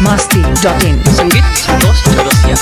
masti.in संगीत संतोष चौरसिया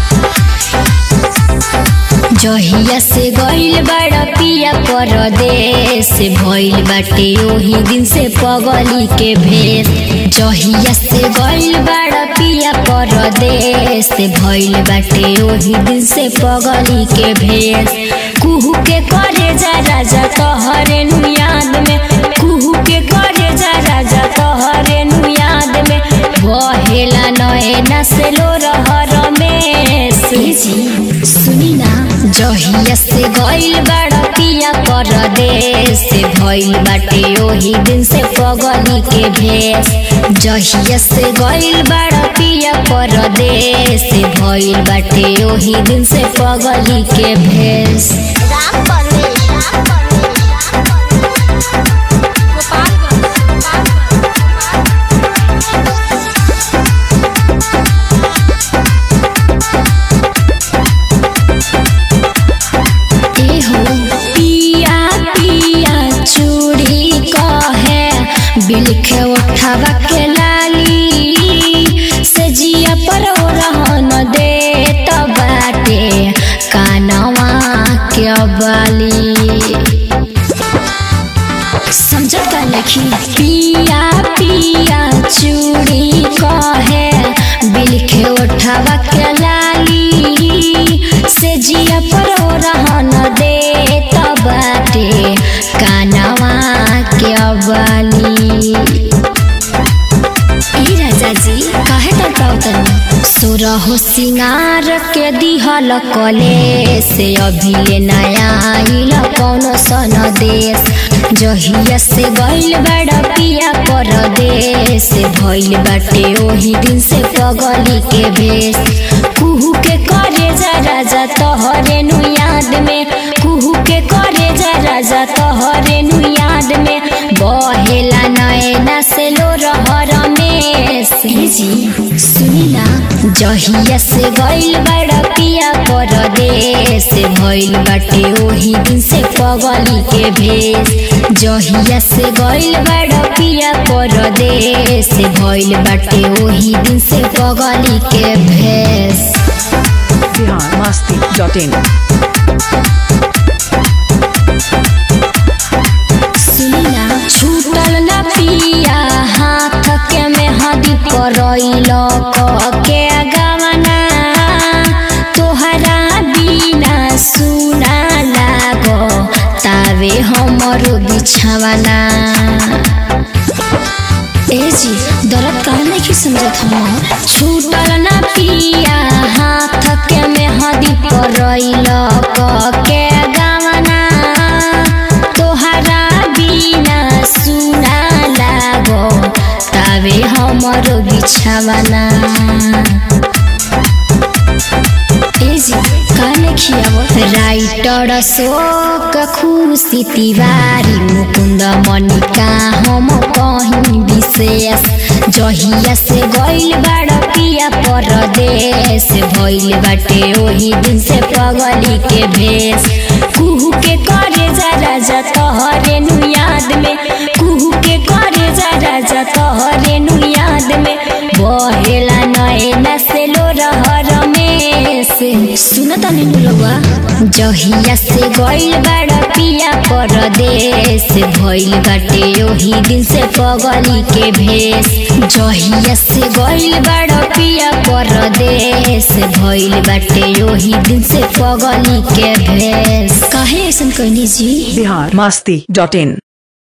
जहिया से गइल बड़ा पिया परदेश भइल बाटे ओही दिन से पगली के भेष जहिया से गइल बड़ा पिया परदेश भइल बाटे ओही दिन से पगली के भेष कुहू के करे जा राजा तोहरे नु याद में कुहू के करे जा राजा तोहरे नु याद में बहेला नयना से लो रहर में जी सुनी ना जहिया से गइल बड़ा पिया परदेश भइल बाटे ओही दिन से पगली के भेष जहिया से गइल बड़ा पिया परदेश भइल बाटे ओही दिन से पगली के भेष राम परवेश राम परवेश ए हो पिया पिया चूड़ी कहे बिलखे उठावा के लाली से जिया पर ओ रहन दे बाटे कानवा के बाली समझत का लिखी पिया पिया चूड़ी कहे बिलखे उठावा के लाली से जिया पर ओ रहन दे बाटे कानवा के बाली ई राजा जी काहे तड़पाओ तनी सुरहो सिंगार के दिहल कले से अभिले नया आइल कौनो सन देश जहिया से गइल बड़ा पिया परदेश भइल बाटे ओही दिन से पगली के भेष कुहू के करे जा राजा तोहरे नु याद में कुहू के करे जा राजा तोहरे नु याद में बहेला नयना से लो रहर में जी सुनी ना जहिया से गइल बड़ा पिया परदेश भइल बाटे ओही दिन से पगली के भेष जहिया से गइल बड़ा पिया परदेश भइल बाटे ओही दिन से पगली के भेष Bihar masti.in सुनिना छूटल न पिया हाथ के में हदी करैल के गवना तोहरा बिना सुना लागो तावे हमरो बिछावना ए जी दर्द काहे नहीं समझत हम छूटल न पिया हाथ के में हदी करैल के गवना तोहरा बिना सुना लागो तावे हमरो बिछावना ए जी काने खियाव राइटर शोक खुशी तिवारी मुकुन्द मनिका हम कहीं विशेष जहिया से गइल बाड़ पिया परदेश भइल बाटे ओही दिन से पगली के भेष कुहू के करे जा राजा तोहरे नु याद में कुहू के करे जा राजा तोहरे नु याद में बहेला नयना से लो रहर में से सुनता नीनु लवा जहिया से गइल बाड़ पिया परदेश भइल बाटे ओही दिन से पगली के भेष जहिया से गइल बाड़ पिया परदेश भइल बाटे ओही दिन से पगली के भेष काहे ऐसन कहनी जी Bihar masti.in